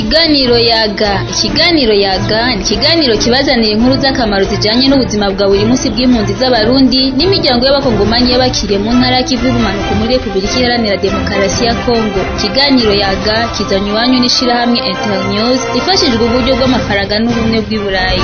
Ikiganiro yaga ikiganiro yaga ni ikiganiro kibazanira inkuru z'akamaro zijanye n'ubuzima bwa buri munsi bw'impunzi z'abarundi n'imiryango y'abakongomanyi y'abakiriye mu ntara y'ikivu y'ubumanuko muri Repubulika Iharanira Demokarasi ya Kongo ikiganiro yaga kizanywe iwanyu n'ishirahamwe Internews ifashijwe uburyo bw'amafaranga n'ubumwe bw'i Burayi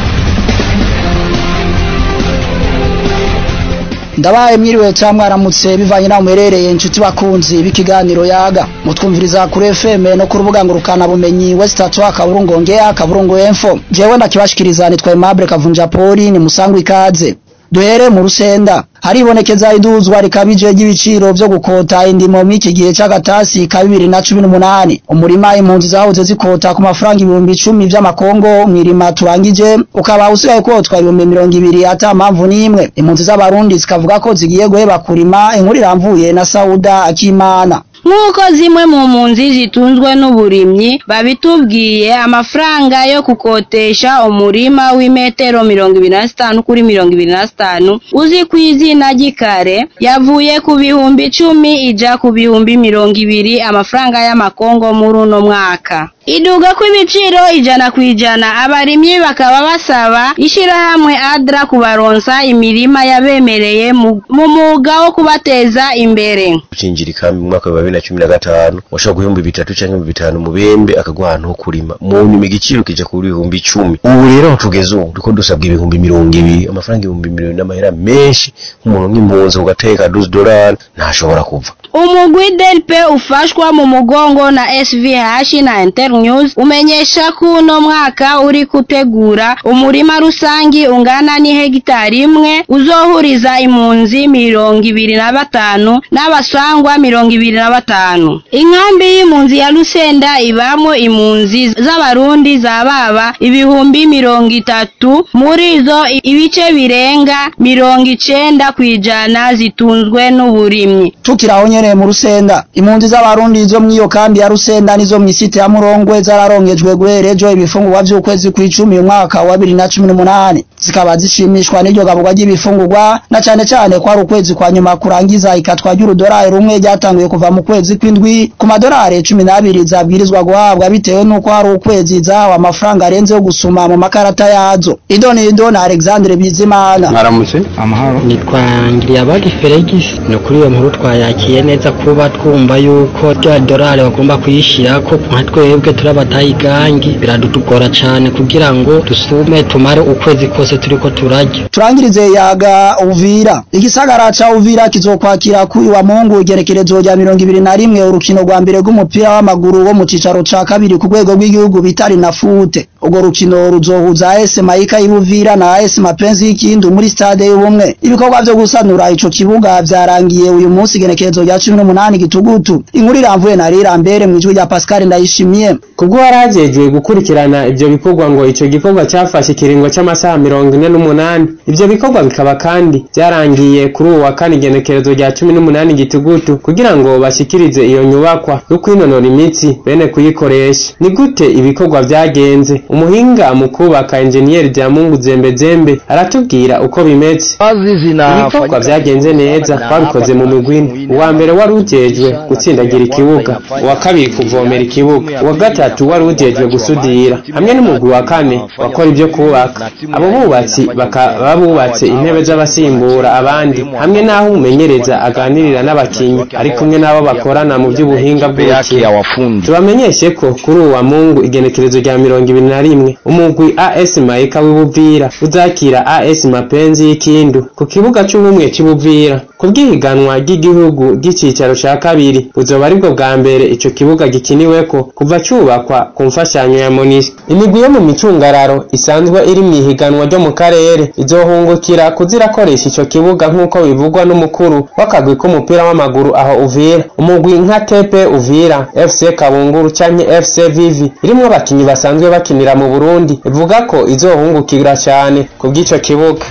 ndabaye mwiriwe cyangwa mwaramutse bivanye naho muherereye inshuti bakunzi b'ikiganiro yaga mutwumviriza kuri FM no ku rubuga ngurukana bumenyi West Atwa kaburungu ngea kaburungu info jewe ndakibashikiriza nitwa Aimable Kavunja Poli ni musangwa ikaze duhere mu rusenda haribonekeza iduzwa rikabije ry'ibiciro vyo gukota indimo mw'iki gihe c'agatasi ka bibiri na cumi n'umunani umurima impunzi zahoze zikota ku mafaranga ibihumbi icumi vy'amakongo mw'irima turangije ukaba usigaye kotwa ibihumbi mirongo ibiri ata mpamvu n'imwe impunzi z'abarundi zikavuga ko zigiye guheba kurima inkuru iramvuye na Sauda Akimana nk'uko zimwe mu mpunzi zitunzwe n'uburimyi babitubwiye amafaranga yo gukotesha umurima w'imetero mirongo ibiri na zitanu kuri mirongo ibiri na zitanu uzi ku izina ry'ikare yavuye ku bihumbi icumi ija ku bihumbi mirongo ibiri amafaranga y'amakongo muri uno mwaka iduga kw'ibiciro ijana ku ijana abarimyi bakaba basaba ishirahamwe adra kubaronsa imirima yabemereye mu mwuga wo kubateza imbere ucinjira ikambi mu mwaka wa bibiri na cumi na gatanu washobora guhumbi bitatu canke ibihumbi bitanu mu bembe akaguha ahantu ho kurima mu nyuma igiciro kija ku bihumbi icumi ubu rero aho tugeze ubu turiko dusabwa ibihumbi mirongo ibiri amafaranga ibihumbi mirongo n'amahera menshi nk'umuntu nk'impunzi ugateka duzi dorari ntashobora kuva umugwi delpe ufashwa mu mugongo na svh na internews umenyesha ko uno mwaka uri gutegura umurima rusangi ungana n'ihegitari imwe uzohuriza impunzi mirongo ibiri na batanu n'abasangwa mirongo ibiri na batanu inkambi y'impunzi ya rusenda ibamo impunzi z'abarundi za baba ibihumbi mirongo itatu muri zo ibice birenga mirongo icenda kw'ijana zitunzwe n'uburimyi tukiraho nyene mu rusenda impunzi z'abarundi zo mw'iyo kambi ya rusenda nizo mw'isite ya murongwe zararongejwe guhera ejo ibifungurwa vy'ukwezi kw'icumi umwaka wa bibiri na cumi n'umunani zikaba zishimishwa n'iryo gaburwa ry'ibifungurwa na cane cane ko ari ukwezi kwa nyuma kurangiza ikatwa ry'urudorari rumwe ryatanguye kuva mu kwezi kw'indwi ku madorari cumi n'abiri zabwirizwa guhabwa bitewe n'uko hari ukwezi zahawe amafaranga arenze yo gusuma mu makarata yazo idonido na alexandre bizimana mwaramutse amahoro nitwa ngiriyabagi felix ni ukuri iyo nkuru twayakiye neza kuba twumva yuko rya dorari bagomba kuyishira ko nka twebwe turi abatayigangi biradutugora cane kugira ngo dusume tumare ukwezi kose turiko turarya turangirize yaga uvira igisagara ca uvira kizokwakira kuri wa mungu igerekerezo rya mirongo ibiri na rimwe urukino rwa mbere rw'umupira w'amaguru wo mu cicaro ca kabiri ku rwego rw'igihugu bitari na fute urwo rukino ruzohuza AS Maika y'Ubuvira na AS Mapenzi y'Ikindu muri stade y'ubumwe ibikorwa vyo gusanura ico kibuga vyarangiye uyu munsi igenekerezo rya 18 gitugutu inkuru iramvuye na rira mbere mu ijwi rya Pascal Ndayishimiye kubwo warajejwe gukurikirana ivyo bikorwa ngo ico gikorwa cyafashe ikiringo c'amasaha mirongo ine n'umunani ivyo bikorwa bikaba kandi vyarangiye kuri uwa kane igenekerezo rya cumi n'umunani gitugutu kugira ngo bashikirize iyo nyubakwa yo kwinonora imitsi bene kuyikoresha ni gute ibikorwa vyagenze umuhinga mu kubaka enjeniyeri rya mungu zembezembe aratubwira uko bimeze ibikorwa vyagenze neza babikoze mu migwini uwa mbere wari ujejwe gutsindagira ikibuga uwa kabiri kuvomera ikibuga uwa gatatu wari ujejwe gusudira hamwe n'umugwi wa kane wakora ibyo kubaka abo bubatsi bakaba bubatse intebe z'abasimbura abandi hamwe n'aho umumenyereza aganirira n'abakinyi ari kumwe n'abo bakorana mu by'ubuhinga bw'urukino tubamenyeshe ko kuri uwa mungu igenekerezo rya mirongo ibiri na rimwe umugwi as maika w'ibuvira uzakira as mapenzi y'ikindu ku kibuga c'ubumwe c'ibuvira ku bw'ihiganwa ry'igihugu ry'icicaro ca kabiri buzoba aribwo bwa mbere ico kibuga gikiniweko kuva cubakwa ku mfashanyo ya monisco imigwi yo mu micungararo isanzwe iri mw'ihiganwa ryo mu karere izohungukira kuzirakoresha ico kibuga nk'uko bivugwa n'umukuru w'akagwi k'umupira w'amaguru aho uvira umugwi nka tepe uvira fc kabunguru canke fc vivi irimwo abakinyi basanzwe bakinira mu burundi ivuga ko izohungukira cane ku bw'ico kibuga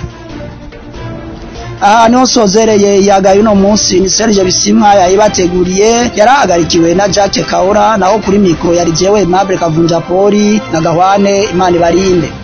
aha niho sozereye yagaye uno munsi ni Serge Bisimwa yayibateguriye yarahagarikiwe na Jacques Kaora naho kuri mikro yari jewe Mable Kavunja Poli na Gahwane Imana ibarinde